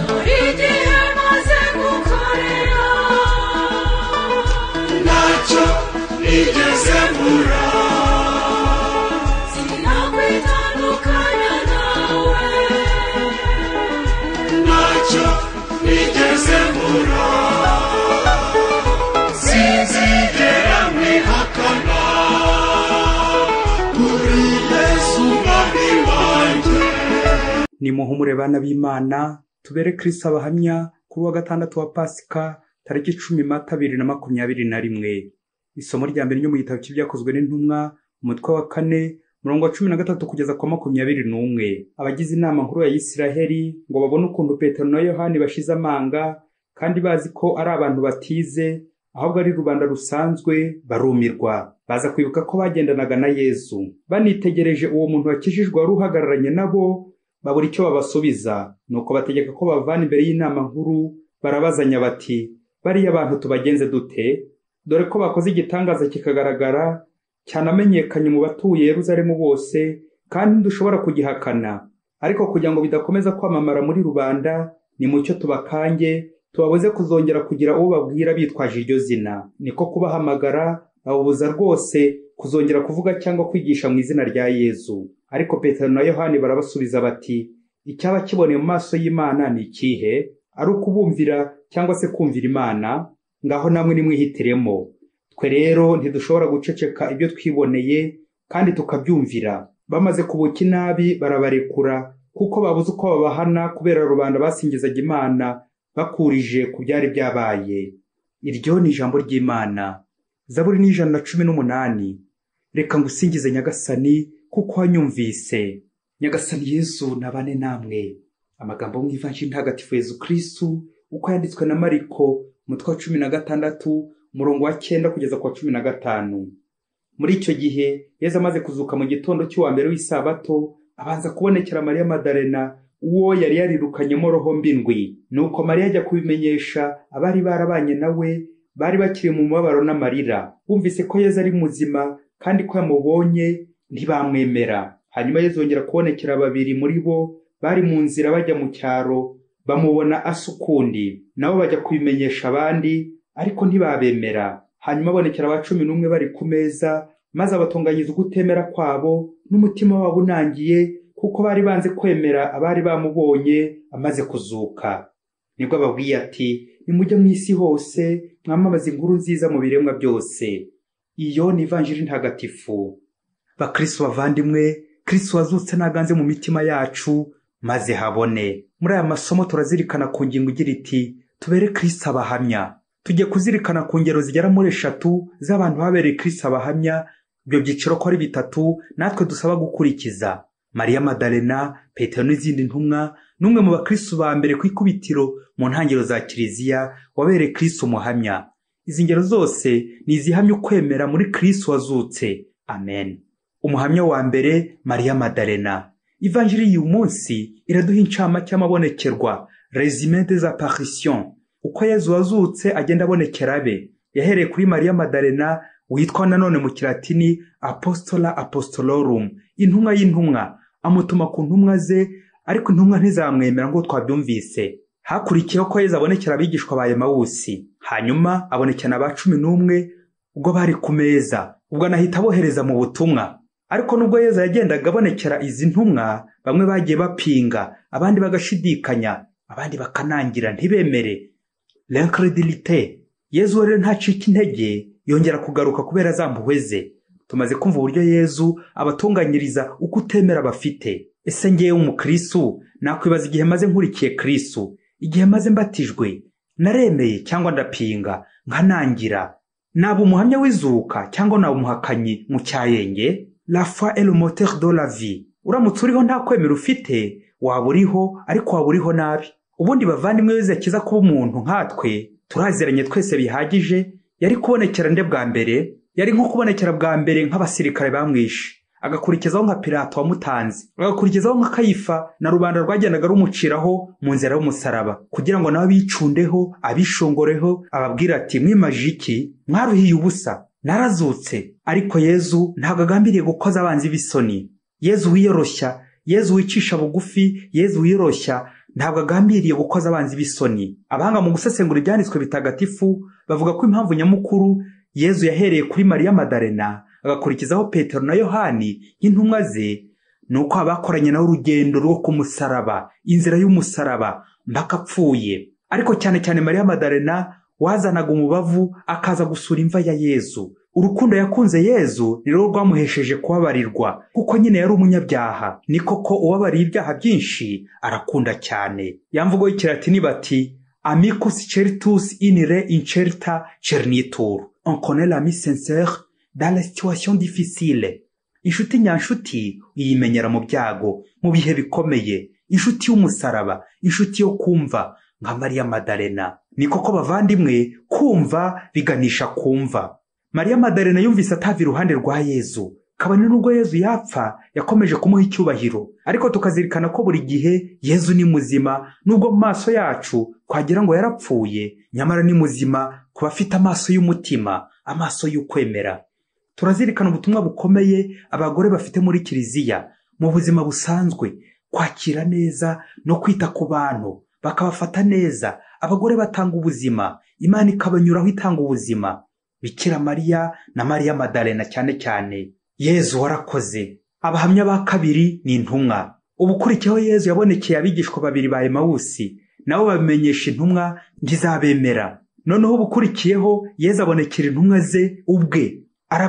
داریدی همازه بکنیا ntacyo nigeze mbura sinakwitandukanya nawe ntacyo nigeze mbura sinzigera mwihakana uri yesu umwami wanjye nimuhumure bana b'imana tubere kirisita abahamya kuri wa gatandatu wa pasika tariki icumi mata bibiri na makumyabiri na rimwe isomo rya mbere ryo mu gitabo cy'ibyakozwe n'intumwa umutwe wa kane murongo wa cumi na gatatu kugeza kwa makumyabiri n'umwe abagize inama nkuru ya isiraheli ngo babone ukuntu petero na yohani bashize amanga kandi bazi ko ari abantu batize ahubwo ari rubanda rusanzwe barumirwa baza kwibuka ko bagendanaga na yesu banitegereje uwo muntu wakijijwe wari uhagararanye nabo babura icyo babasubiza nuko bategeka ko bavana imbere y'inama nkuru barabazanya bati bariya bantu tubagenze dute dore ko bakoze igitangaza kikagaragara cyane amenyekanye mu batuye Yeruzalemu bose kandi ntidushobora kugihakana ariko kugira ngo bidakomeza kwamamara muri rubanda nimucyo tubakange tubabuze kuzongera kugira uwo babwira bitwaje iryo zina niko kubahamagara babubuza rwose kuzongera kuvuga cyangwa kwigisha mu izina rya yezu ariko petero na yohani barabasubiza bati icyaba kiboneye mu maso y'imana ni ikihe ari ukubumvira cyangwa se kumvira imana ngaho namwe nimwihitiremo twe rero ntidushobora guceceka ibyo twiboneye kandi tukabyumvira bamaze kubuka inabi barabarekura kuko babuze uko babahana kubera rubanda basingizaga imana bakurije ku byari byabaye iryo ni ijambo ry'imana zaburi ni ijana na cumi n'umunani reka ngusingize nyagasani kuko wanyumvise nyagasani yezu nabane namwe amagambo yo mu ivanjiri ntagatifu yezu kirisitu uko yanditswe na mariko umutwe wa cumi na gatandatu umurongo wa cyenda kugeza ku wa cumi na gatanu muri icyo gihe yezu amaze kuzuka mu gitondo cy'uwa mbere w'isabato abanza kubonekera mariya madarena uwo yari yarirukanyemo roho mbi ndwi nuko mariya ajya kubimenyesha abari barabanye nawe bari bakiri mu mubabaro n'amarira bumvise ko yezu ari muzima kandi ko yamubonye ntibamwemera hanyuma yezu yongera kubonekera babiri muri bo bari mu nzira bajya mu cyaro bamubona asa ukundi nabo bajya kubimenyesha abandi ariko ntibabemera hanyuma abonekera aba cumi n'umwe bari ku meza maze abatunganyiriza ugutemera kwabo n'umutima wabo unangiye kuko bari banze kwemera abari bamubonye amaze kuzuka nibwo ababwiye ati nimujye mu isi hose mwamamaze inkuru nziza mu biremwa byose iyo ni ivanjiri ntagatifu bakristo bavandimwe kristo wazutse ntaganze mu mitima yacu maze habone muri aya masomo turazirikana ku ngingo igira iti tubere kristo abahamya tujye kuzirikana ku ngero zigera muri eshatu z'abantu babereye kristo abahamya ibyo byiciro ko ari bitatu natwe dusaba gukurikiza mariya madalena petero n'izindi ntumwa ni umwe mu bakristo ba mbere ku ikubitiro mu ntangiriro za kiliziya wabereye kristo umuhamya izi ngero zose ni izihamya ukwemera muri kristo wazutse amen umuhamya wa mbere mariya madarena ivanjiri y'uyu munsi iraduha incamake y'amabonekerwa rezimente za parisiyon uko yezu wazutse agenda abonekera abe yahereye kuri mariya madarena witwa nanone mu kilatini apostola apostolorum intumwa y'intumwa amutuma ku ntumwa ze ariko intumwa ntizamwemera ngo twabyumvise hakurikiyeho ko yezu abonekera abigishwa ba emawusi hanyuma abonekera na ba cumi n'umwe ubwo bari ku meza ubwo anahita abohereza mu butumwa ariko nubwo yezu yagendaga abonekera izi ntumwa bamwe bagiye bapinga abandi bagashidikanya abandi bakanangira ntibemere l'incrédulité yezu rero ntacika intege yongera kugaruka kubera za mpuhwe ze tumaze kumva uburyo yezu abatunganyiriza uko utemera bafite ese ngewe umukristu nakwibaza igihe maze nkurikiye kristu igihe maze mbatijwe naremeye cyangwa ndapinga nkanangira naba umuhamya w'izuka cyangwa naba umuhakanyi mu cyayenge la foi est le moteur de la vie uramutse uriho nta kwemera ufite waba uriho ariko waba uriho nabi ubundi bavandimwe wese yakiza kuba umuntu nkatwe turaziranye twese bihagije yari kubonekera nde bwa mbere yari nko kubonekera bwa mbere nk'abasirikare bamwishe agakurikizaho nka pirato wamutanze agakurikizaho nka kayifa na rubanda rwagendaga rumuciraho mu nzira y'umusaraba kugira ngo nabo bicundeho abishongoreho ababwira ati mwimaje iki mwaruhiye ubusa narazutse ariko yezu ntabwo agambiriye gukoza abanzi b'isoni yezu wiyoroshya yezu wicisha bugufi yezu wiyoroshya ntabwo agambiriye gukoza abanzi b'isoni abahanga mu gusesengura ibyanditswe bitagatifu bavuga ko impamvu nyamukuru yezu yahereye kuri mariya madarena agakurikizaho petero na yohani nk'intumwa ze ni uko abakoranye nawe urugendo rwo ku musaraba inzira y'umusaraba mpaka apfuye ariko cyane cyane mariya madarena wazanaga umubavu akaza gusura imva ya yezu urukundo yakunze yezu ni rwo rwamuhesheje kubabarirwa kuko nyine yari umunyabyaha ni koko ubabariye ibyaha byinshi arakunda cyane yamvugo y'ikilatini bati amicus certus in re incerta cernitur on connaît l'ami sincère dans la situation difficile inshuti nyanshuti uyimenyera mu byago mu bihe bikomeye inshuti y'umusaraba inshuti yo kumva nka mariya madarena ni koko bavandimwe kumva biganisha kumva mariya madarena yumvise atava iruhande rwa yezu kabone n'ubwo yezu yapfa yakomeje kumuha icyubahiro ariko tukazirikana ko buri gihe yezu ni muzima nubwo mu maso yacu twagira ngo yarapfuye nyamara ni muzima ku bafite amaso y'umutima amaso y'ukwemera turazirikana ubutumwa bukomeye abagore bafite muri kiliziya mu buzima busanzwe kwakira neza no kwita ku bantu bakabafata neza abagore batanga ubuzima imana ikabanyuraho itanga ubuzima bikira mariya na mariya madarena cyane cyane yezu warakoze abahamya ba kabiri ni intumwa ubukurikiyeho yezu yabonekeye abigishwa babiri ba emawusi nabo babimenyesha intumwa ntizabemera noneho ubukurikiyeho yezu abonekera intumwa ze ubwe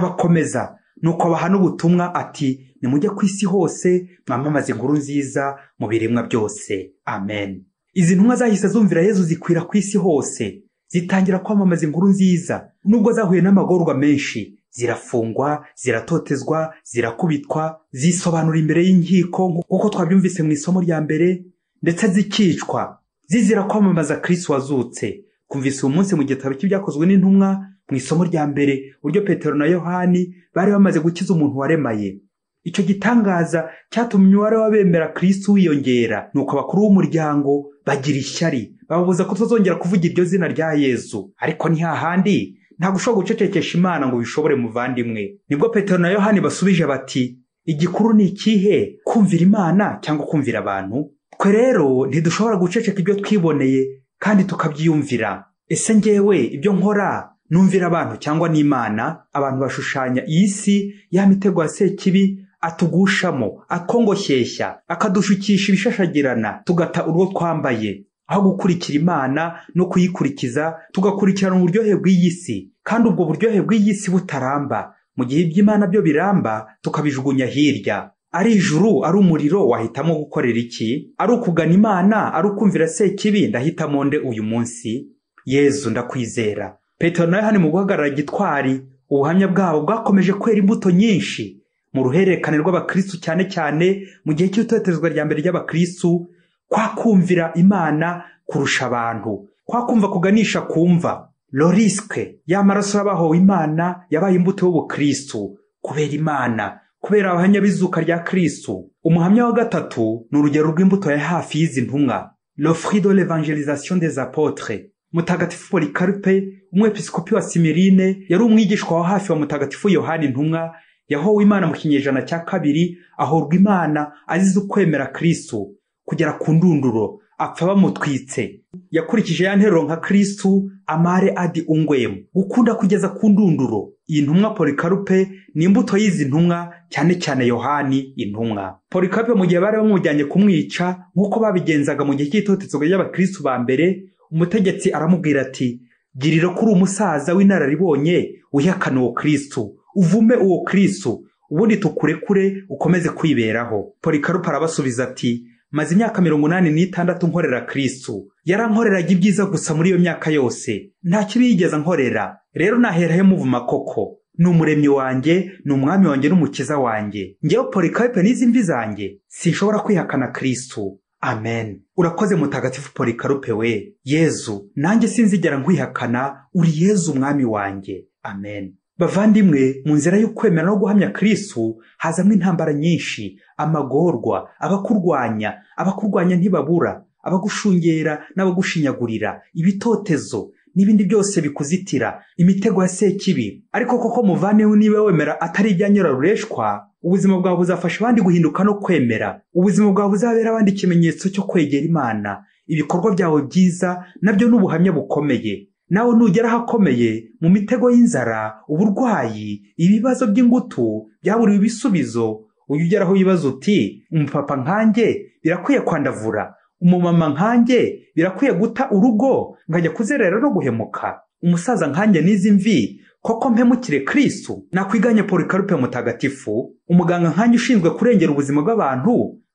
arabakomeza nuko abahana ubutumwa ati nimujye ku isi hose mwamamaze inkuru nziza mu biremwa byose amen izi ntumwa zahise zumvira yezu zikwira ku isi hose zitangira kwamamaza inkuru nziza nubwo zahuye n'amagorwa menshi zirafungwa ziratotezwa zirakubitwa zisobanura imbere y'inkiko nk'uko twabyumvise mu isomo rya mbere ndetse zikicwa zizira kwamamaza kirisi wazutse twumvise uyu munsi mu gitabo cy'ibyakozwe n'intumwa mu isomo rya mbere uburyo petero na yohani bari bamaze gukiza umuntu waremaye icyo gitangaza cyatumye umubare w'abemera kirisi wiyongera nuko abakuru b'umuryango bagira ishyari bababuza ko tuzongera kuvuga iryo zina rya yezu ariko ni hahandi ntabwo ushobora gucecekesha imana ngo bishobore muvandimwe nibwo petero na yohani basubije bati igikuru ni ikihe kumvira imana cyangwa kumvira abantu twe rero ntidushobora guceceka ibyo twiboneye kandi tukabyiyumvira ese ngewe ibyo nkora numvira abantu cyangwa n'imana abantu bashushanya iyi si ya mitego ya sekibi atugushamo akongoshyeshya akadushukisha ibishashagirana tugata urwo twambaye aho gukurikira imana no kuyikurikiza tugakurikirana uburyohe bw'iyi si kandi ubwo buryohe bw'iyi si butaramba mu gihe iby'imana byo biramba tukabijugunya hirya ari ijuru ari umuriro wahitamo gukorera iki ari ukugana imana ari ukumvira sekibi ndahitamo nde uyu munsi yezu ndakwizera petero na yohani mu guhagarara gitwari ubuhamya bwabo bwakomeje kwera imbuto nyinshi mu ruhererekane rw'abakristu cyane cyane mu gihe cy'itotezwa rya mbere ry'abakristu kwakumvira imana kurusha abantu kwakumva kuganisha kumva lorisike y'amaraso y'abahowe imana yabaye imbuto y'ubukristu kubera imana kubera abahamya b'izuka rya kristu umuhamya wa gatatu ni urugero rw'imbuto ya hafi y'izi ntumwa l'offre de l'evangelisation des apotres mutagatifu polikaripe umwepiskopi wa simirine yari umwigishwa wa hafi wa mutagatifu yohani intumwa yahowe imana mu kinyejana cya kabiri ahorwa imana azize ukwemera kristu kugera ku ndunduro apfa bamutwitse yakurikije ya nteruro nka kristu amare adi ungwemu gukunda kugeza ku ndunduro iyi ntumwa polikarupe ni imbuto y'izi ntumwa cyane cyane yohani intumwa polikarupe mu gihe bari bamujyanye kumwica nk'uko babigenzaga mu gihe cy'itotezwa ry'abakristu ba mbere umutegetsi aramubwira ati girira kuri umusaza w'inararibonye wihakana uwo kristu uvume uwo kristu ubundi tukurekure ukomeze kwiberaho polikarupe arabasubiza ati maze imyaka mirongo inani n'itandatu nkorera kristu yarankoreraga ibyiza gusa muri iyo myaka yose nta kibi yigeze ankorera rero naherayo muvuma koko ni umuremyi wanjye ni umwami wanjye n'umukiza wanjye ngewe polikayipe n'izi mvi zanjye sinshobora kwihakana kristu amen urakoze mutagatifu polikarupe we yezu nanjye sinzigera nkwihakana uri yezu umwami wanjye amen bavandimwe mu nzira yo kwemera no guhamya kristu hazamo intambara nyinshi amagorwa abakurwanya abakurwanya ntibabura abagushungera n'abagushinyagurira ibitotezo n'ibindi byose bikuzitira imitego ya sekibi ariko koko muvane niba wemera atari ibyanyura rureshwa ubuzima bwawe buzafasha abandi guhinduka no kwemera ubuzima bwawe buzabera abandi ikimenyetso cyo kwegera imana ibikorwa byawe byiza nabyo ni ubuhamya bukomeye nawe nugera ahakomeye mu mitego y'inzara uburwayi ibibazo by'ingutu byaburiwe ibisubizo ujya ugera aho wibaza uti umupapa nkanjye birakwiye kwandavura umumama nkanjye birakwiye guta urugo nkajya kuzerera no guhemuka umusaza nkanjye n'izi mvi koko mpemukire kirisitu nakwiganye porikarupe mutagatifu umuganga nkanjye ushinzwe kurengera ubuzima bw'abantu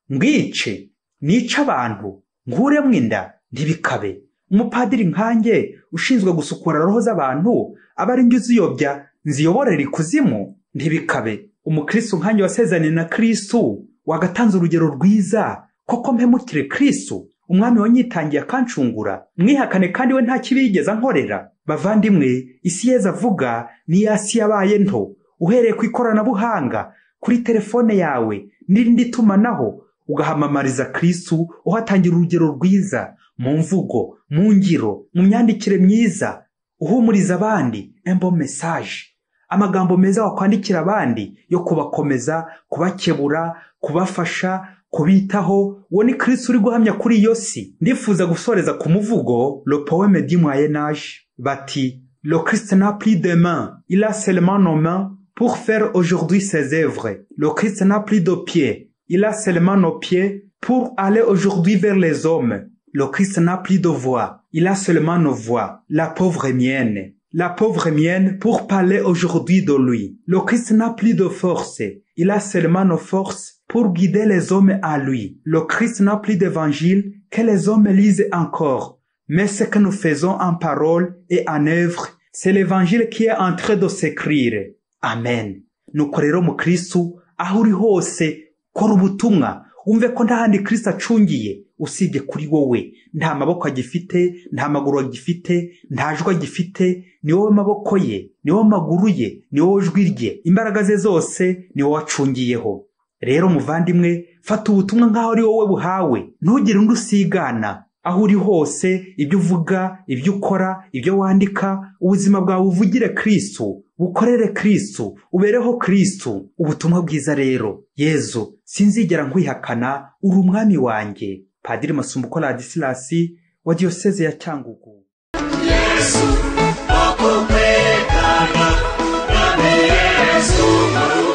mwice nice abantu nkuremo inda ntibikabe umupadiri nkanjye ushinzwe gusukura roho z'abantu aba ari njye uziyobya nziyoborera ikuzimu ntibikabe umukirisitu nkanjye wasezaniye na kirisitu wagatanze urugero rwiza koko mpemukire kirisitu umwami wanyitangiye akancungura mwihakane kandi we nta kibi yigeze ankorera bavandimwe isi yeza avuga ni ya si yabaye nto uhereye ku ikoranabuhanga kuri telefone yawe n'irindi tumanaho ugahamamariza kirisitu uhatangira urugero rwiza mu mvugo mu ngiro mu myandikire myiza uhumuriza abandi embo mesaje amagambo meza wakwandikira abandi yo kubakomeza kubakebura kubafasha kubitaho uwo ni kirisitu uri guhamya kuri iyo si ndifuza gusoreza ku muvugo lo poeme du moyen age bati le christ n'a plus de mains il a seulement nos mains pour faire aujourd'hui ses œuvres le christ n'a plus de pieds il a seulement nos pieds pour aller aujourd'hui vers les hommes le christ n'a plus de voix il a seulement nos voix la pauvre mienne la pauvre mienne pour parler aujourd'hui de lui. Le Christ n'a plus de force, il a seulement nos forces pour guider les hommes à lui. Le Christ n'a plus d'évangile que les hommes lisent encore, mais ce que nous faisons en parole et en œuvre, c'est l'évangile qui est en train de s'écrire. Amen. Nukorero mu Kristu aho uri hose kora ubutumwa wumve ko nta handi kirisitu acungiye usibye kuri wowe nta maboko agifite nta maguru agifite nta jwi agifite ni wowe maboko ye ni wowe maguru ye ni wowe jwi rye imbaraga ze zose ni wowe acungiyeho rero muvandimwe fata ubutumwa nk'aho ari wowe buhawe ntugire undi usigana aho uri hose ibyo uvuga ibyo ukora ibyo wandika ubuzima bwawe uvugire kirisitu bukorere kirisitu ubereho kirisitu ubutumwa bwiza rero yezu sinzigera nkwihakana uri umwami wanjye padiri masumbuko radisilasi wa diyoseze ya cyangugu Yesu, okukwekana, nami Yesu,